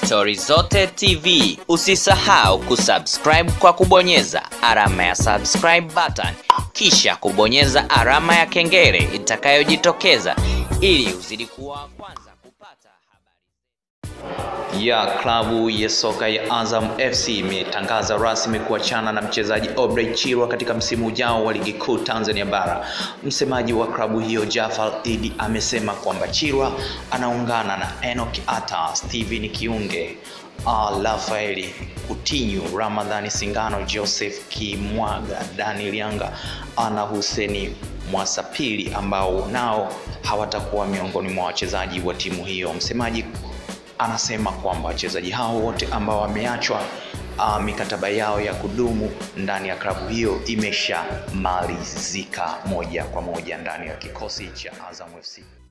Stori Zote TV. Usisahau kusubscribe kwa kubonyeza alama ya subscribe button, kisha kubonyeza alama ya kengele itakayojitokeza ili uzidi kuwa wa kwanza kupata habari ya klabu ya soka ya Azam FC imetangaza rasmi kuachana na mchezaji Obrey Chirwa katika msimu ujao wa ligi kuu Tanzania bara. Msemaji wa klabu hiyo Jafar Idi amesema kwamba Chirwa anaungana na Enoch Ata, Steven Kiunge, uh, Rafaeli Kutinyu, Ramadhani Singano, Joseph Kimwaga, Daniel Yanga na Huseni Mwasapili ambao nao hawatakuwa miongoni mwa wachezaji wa timu hiyo. Msemaji anasema kwamba wachezaji hao wote ambao wameachwa uh, mikataba yao ya kudumu ndani ya klabu hiyo imeshamalizika moja kwa moja ndani ya kikosi cha Azam FC.